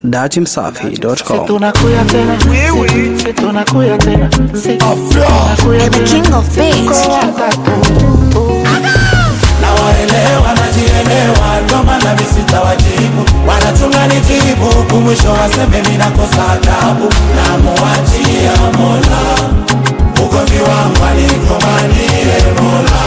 datimsafi.com. tunakuya tena si tunakuya tena si tunakuya The king of beats. na waelewa najielewa, ndo maana mi sitawajibu, wanachunga nijibu, kumwisho waseme mi nakosa adabu, na muachia Mola ugomvi wangu anikomanie Mola,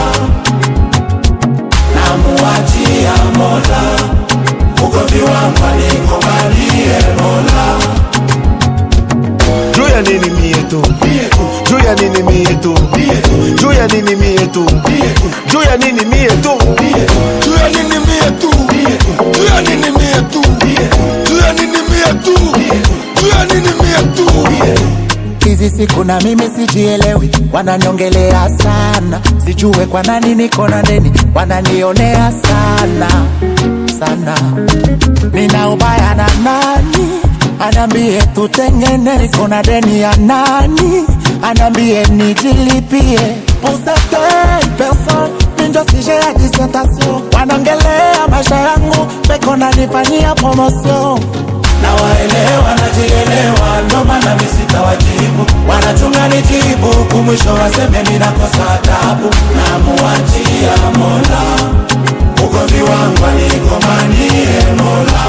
na muachia Mola ugomvi wangu anikomanie Mola. juu ya nini mie tu juu ya nini mie tu juu ya nini mie tu juu ya nini mie tu juu ya nini mie tu juu ya nini mie tu juu ya nini mie tu juu ya nini mie tu hizi siku na mimi sijielewi, wananiongelea sana, sijue kwa nani niko na deni, wananionea sana sana. Nina ubaya na nani? Anambie tutengene, niko na deni ya nani? Anambie nijilipie. Pour certaines personnes, mimi ndio sujet ya dissertation, wanaongelea maisha yangu, peko nanifanyia promotion na waelewa najielewa, ndo maana mi sitawajibu, wanachunga nijibu, kumwisho waseme mi nakosa adabu, na muachia Mola ugomvi wangu anikomanie Mola,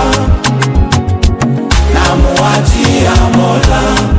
na muachia Mola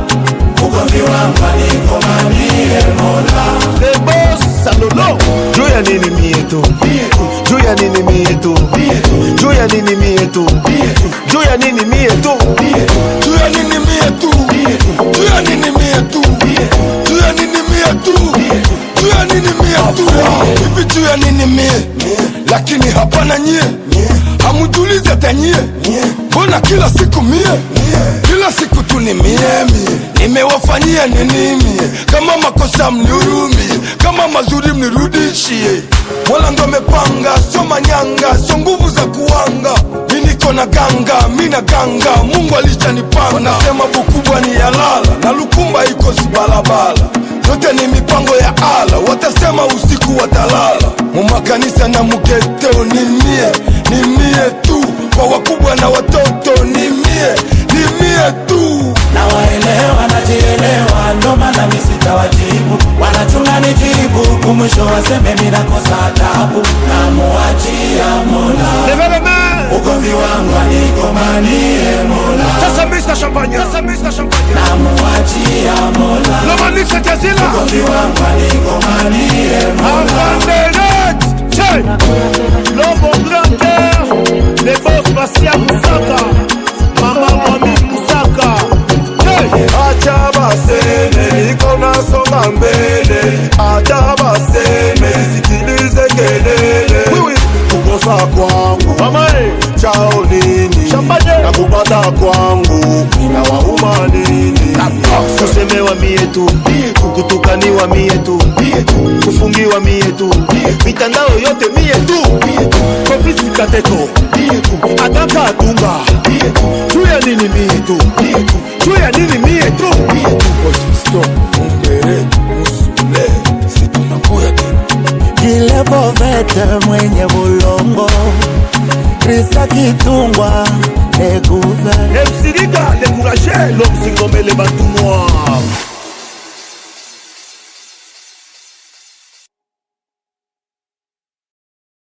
ugomvi wangu anikomanie Mola. The boss salolo juu ya nini mie tu juu ya nini mie tu juu ya nini mie tu juu ya nini mie tu juu ya nini mie tu juu ya nini mie tu juu ya nini mie tu juu ya nini mie tu hivi juu ya nini mie lakini hapana nyie hamujulize hata nyie mbona kila siku mie kila siku tu ni mie mie nimewafanyia nini mie kama makosa mnihurumie kama mazuri mnirudishie wala ndo amepanga sio manyanga sio nguvu za kuanga mi niko na ganga mi na ganga mungu alishanipanga wanasema bukubwa ni yalala na lukumba iko zibalabala yote ni mipango ya ala watasema usiku watalala mumakanisa na muketeo ni mie ni mie tu kwa wakubwa na watoto ni mie ni mie tu na waelewa najielewa, ndo maana mi sitawajibu, wanachunga nijibu, kumwisho waseme mi nakosa adabu, na muachia Mola levez les mains ugomvi wangu anikomanie Mola, sasa Mr Champagne sasa Mr Champagne na muachia Mola le manif c'est Kazila ugomvi wangu anikomanie Mola. enfant de net Che l'homme au grand cœur les boss Basia Musaka mama mami Musaka Che acha baseme niko nasonga mbele acha baseme sikilize kelele kukosa kwangu chao nini na kupata kwangu inawauma nini kusemewa mie tu kutukaniwa mie tu kufungiwa mie tu mitandao yote mie tu kofisi kateto ataka atunga juu ya nini mie tu juu ya nini mie tu Mumbere, musule, si tunakuya tena kilevovete mwenye bulongo krista kitungwa ekuve emsirika dekuraje lomsingomele bantu noir